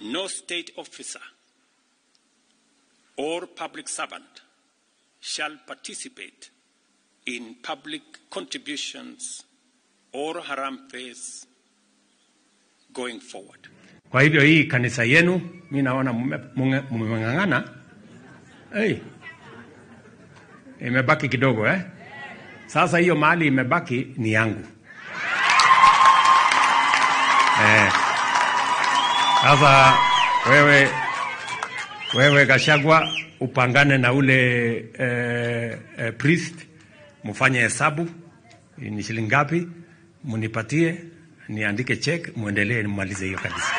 no state officer or public servant shall participate in public contributions or harambes going forward. Kwa hivyo hii kanisa yenu mi naona mmeng'ang'ana. Hey, imebaki kidogo eh? Sasa hiyo mahali imebaki ni yangu eh. Sasa wewe, wewe Gashagwa upangane na ule eh, eh, priest mfanye hesabu ni shilingi ngapi, munipatie niandike check, muendelee nimalize hiyo kanisa.